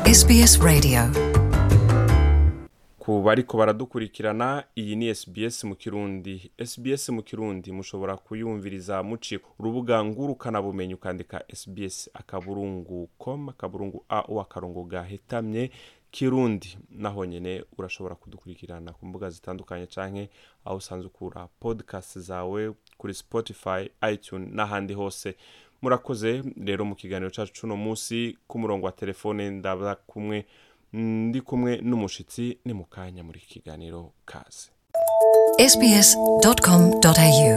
SBS Radio ku bariko baradukurikirana iyi ni SBS mu kirundi SBS mu kirundi mushobora kuyumviriza muciye ku rubuga ngurukana bumenyi ukandika SBS akaburungu com akaburungu au akarongo gahetamye kirundi naho nyene urashobora kudukurikirana ku mbuga zitandukanye canke aho usanzwe ukura podcast zawe kuri Spotify iTunes n'ahandi hose murakoze rero mu kiganiro cacu cuno musi ku murongo wa telefone ndaba kumwe ndi kumwe n'umushitsi ni mu kanya muri iki kiganiro kaze sbs.com.au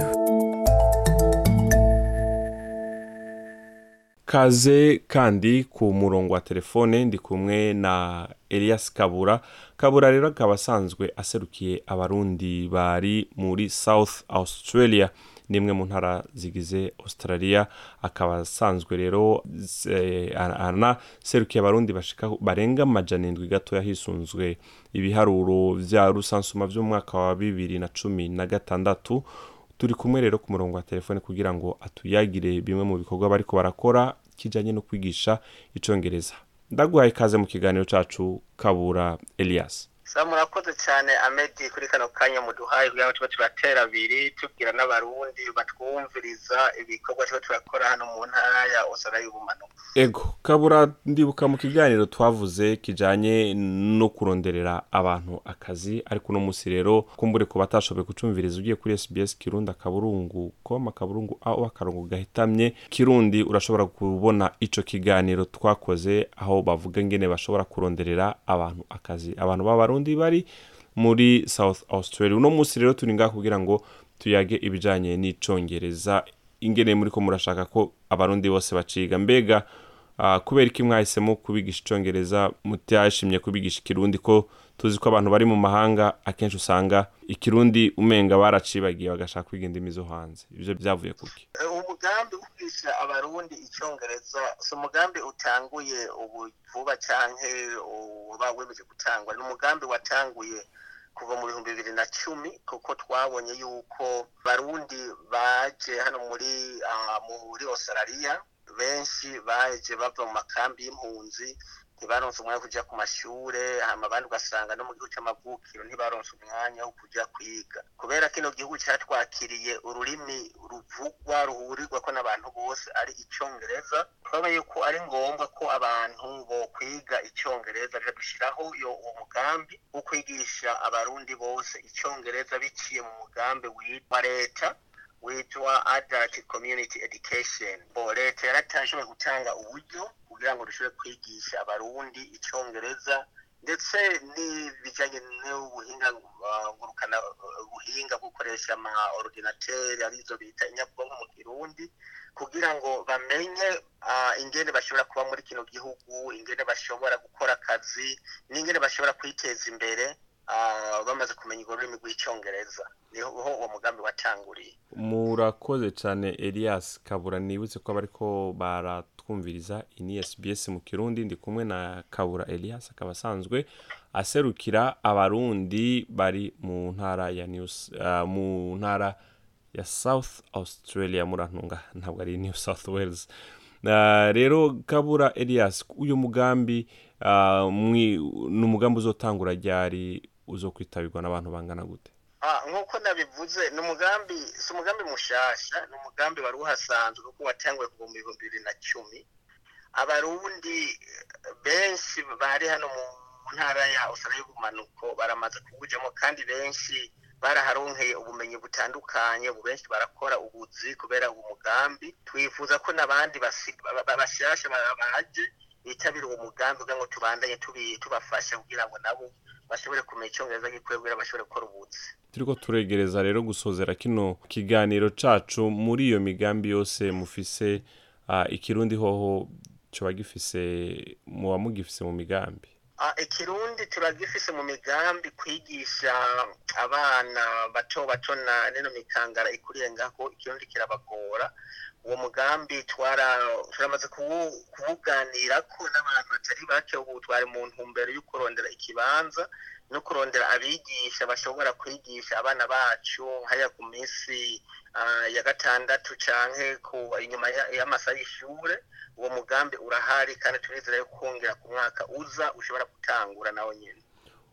kaze kandi ku murongo wa telefone ndi kumwe na elias kabura kabura rero akaba asanzwe aserukiye abarundi bari muri south australia nimwe mu ntara zigize australia akaba asanzwe rero eh, anaserukiye abarundi bashika barenga amajana indwi gatoya hisunzwe ibiharuro vya rusansuma vy'umwaka wa bibiri na cumi na gatandatu turi kumwe rero ku murongo wa telefone kugira ngo atuyagire bimwe mu bikorwa bariko barakora kijanye no kwigisha icongereza ndaguhaye ikaze mu kiganiro cacu kabura elias sa murakoze cyane amedi kuri kano kanya muduhaye kugira ngo tube turatera abiri tubwira n'abarundi batwumviriza ibikorwa tuba turakora hano mu ntara ya osara y'ubumanuko ego kabura ndibuka mu kiganiro twavuze kijanye no kuronderera abantu akazi ariko uno musi rero kumbure ku batashoboye kucumviriza ugiye kuri sbs kirundi akaburungu com akaburungu aho akarongo gahitamye kirundi urashobora kubona ico kiganiro twakoze aho bavuga ngene bashobora kuronderera abantu akazi abantu b'abarundi bari muri south australia uno musi rero turi ngaha kugira ngo tuyage ibijanye n'icongereza ingene muriko murashaka ko abarundi bose baciga mbega uh, kubera iki mwahisemo kubigisha icongereza mutashimye kubigisha ikirundi ko tuzi ko abantu bari mu mahanga akenshi usanga ikirundi umenga baracibagiye bagashaka kwiga indimi zo hanze ivyo vyavuye kuki umugambi wo kwigisha abarundi icyongereza si umugambi utanguye ubu vuba canke uba wemeje gutangwa ni umugambi watanguye kuva mu bihumbi bibiri na cumi kuko twabonye yuko barundi baje hano muri muri australia benshi baje bava mu makambi y'impunzi ntibaronse umwanya wo kuja ku mashure hama abandi ugasanga no mu gihugu c'amavukiro ntibaronse umwanya wo kuja kwiga kubera kino gihugu catwakiriye ururimi ruvugwa ruhurirwako n'abantu bose ari icongereza twabonye yuko ari ngombwa ko abantu bo kwiga icongereza reka dushiraho uwo mugambi wo kwigisha abarundi bose icongereza biciye mu mugambi witwa leta witwa adult community education bo leta yaratashoboye gutanga uburyo kugira ngo dushobore kwigisha abarundi icongereza ndetse n'ibijanye n'ubuhinga ngurukana ubuhinga bwo gukoresha ama ordinateur arizo bita inyabwonko mu kirundi kugira ngo bamenye uh, ingene bashobora kuba muri kino gihugu ingene bashobora gukora akazi n'ingene bashobora kwiteza imbere uh, bamaze kumenya urwo rurimi rw'icongereza niho uwo mugambi watanguriye murakoze cyane elias kabura nibutse ko bariko baratwumviriza ini sbs mu kirundi ndi kumwe na kabura elias akaba asanzwe aserukira abarundi bari mu ntara ya news uh, mu ntara ya south australia murantunga ntabwo ari new south wales uh, rero kabura elias uyu mugambi uh, ni umugambi uzotangura ryari uzokwitabirwa n'abantu bangana gute nk'uko nabivuze ni umugambi si umugambi mushasha ni umugambi wari uhasanzwe kuko watanguye kuva mu bihumbi bibiri na cumi abarundi benshi bari hano mu ntara ya usara y'ubumanuko baramaze kuwujamo kandi benshi baraharonkeye ubumenyi butandukanye ubu benshi barakora ubuzi kubera uwo mugambi twifuza ko n'abandi bashyashya baje bitabira uwo mugambi kugira ngo tubandanye tubafasha kugira ngo nabo bashobore kumenya icyongereza gikwiye kugira bashobore gukora ubuzi turiko turegereza rero gusozera kino kiganiro cacu muri iyo migambi yose mufise uh, ikirundi hoho coba gifise muba mugifise mu migambi ikirundi turagifise mu migambi kwigisha abana bato bato na nino mikangara ikuriye ngaho ikirundi kirabagora uwo mugambi turamaze kuwuganirako n'abantu batari bake ubu twari mu ntumbero yo kurondera ikibanza no kurondera abigisha bashobora kwigisha abana bacu hariya ku minsi ya gatandatu canke ku inyuma y'amasaha y'ishure uwo mugambi urahari kandi turizera yo kongera ku mwaka uza ushobora gutangura nawo nyene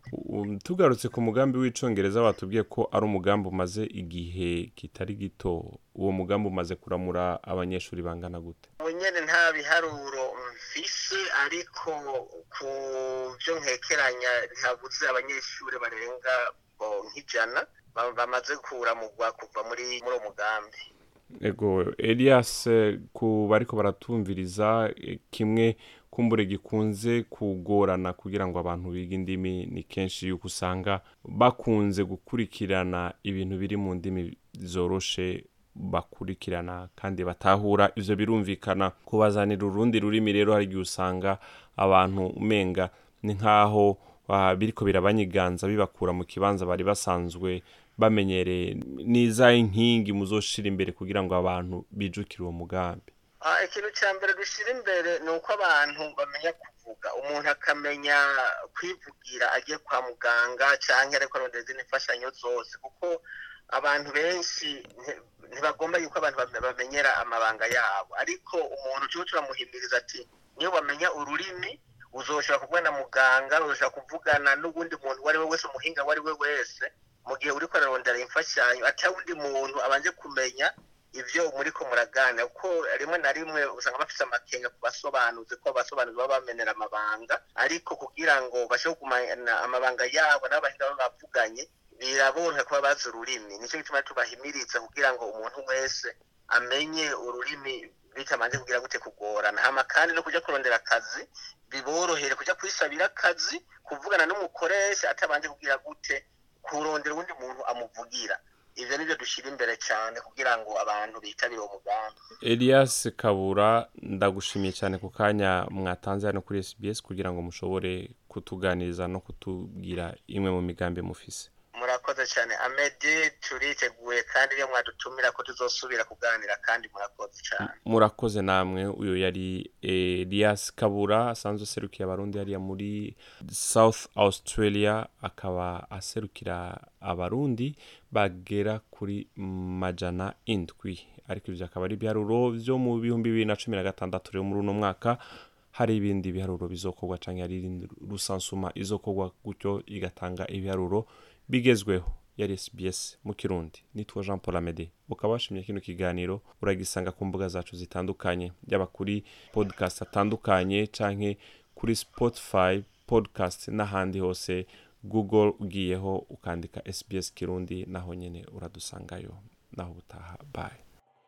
tugarutse ku mugambi w'icongereza watubwiye ko ari umugambi umaze igihe kitari gito uwo mugambi umaze kuramura abanyeshuri bangana gute ubu nyene nta biharuro mfise ariko ku byo nkekeranya ntihabuze abanyeshuri barenga nk'ijana bamaze kuramurwa kuva muri muri uwo mugambi ego elias ku bariko baratumviriza kimwe kumbure gikunze kugorana kugira ngo abantu bige indimi ni kenshi yuko usanga bakunze gukurikirana ibintu biri mu ndimi zoroshe bakurikirana kandi batahura ivyo birumvikana kubazanira urundi rurimi rero hari igihe usanga abantu umenga ni nk'aho biriko birabanyiganza bibakura mu kibanza bari basanzwe bamenyereye n'izahe nkingi muzoshira imbere kugira ngo abantu bijukire uwo mugambi ikintu cya mbere dushyira imbere ni uko abantu bamenya kuvuga umuntu akamenya kwivugira agiye kwa muganga cyangwa ariko arondera izindi mfashanyo zose kuko abantu benshi ntibagomba yuko abantu bamenyera amabanga yabo ariko umuntu cyo turamuhimiriza ati niyo bamenya ururimi uzoshobora kuvugana na muganga uzoshobora kuvugana n'uwundi muntu uwo ari we wese umuhinga uwo ari we wese mu gihe uri kurarondera imfashanyo atari undi muntu abanje kumenya ibyo muri ko muraganira kuko rimwe na rimwe usanga bafite amakenga ku basobanuzi ko abasobanuzi baba bamenera amabanga ariko kugira ngo bashobore kugumana amabanga yabo n'abahinga baba bavuganye biraborohera kuba bazi ururimi nicyo gituma tubahimiriza kugira ngo umuntu wese amenye ururimi bitamanje kugira gute kugorana hama kandi no kujya kurondera akazi biborohere kujya kwisabira akazi kuvugana n'umukoresha atabanje kugira gute kurondera uwundi muntu amuvugira ivyo nivyo dushyira imbere cyane kugira ngo abantu bitabire uwo mugambi elias kabura ndagushimiye cyane ku kanya mwatanze hano kuri sbs kugira ngo mushobore kutuganiriza no kutubwira imwe mu migambi mufise murakoze cyane amedi turiteguye kandi iyo mwadutumira ko tuzosubira kuganira kandi murakoze cyane murakoze namwe uyu yari elias kabura asanzwe aserukiye abarundi hariya muri south australia akaba aserukira abarundi bagera kuri majana indwi ariko ibyo akaba ari ibiharuro byo mu bihumbi bibiri na cumi na gatandatu rero muri uno mwaka hari ibindi biharuro bizokorwa cyangwa hari irindi rusansuma izokorwa gutyo igatanga ibiharuro bigezweho yari SBS mu kirundi nitwa Jean Paul Amede ukaba washimye kino kiganiro uragisanga ku mbuga zacu zitandukanye yaba kuri podcast atandukanye canke kuri Spotify podcast n'ahandi hose Google ugiyeho ukandika SBS Kirundi naho nyene uradusangayo naho butaha bye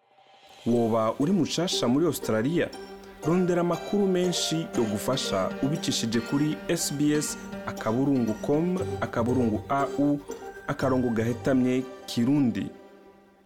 woba uri mushasha muri Australia rondera amakuru menshi yo gufasha ubicishije kuri SBS akaburungu com akaburungu au akarongo gahetamye kirundi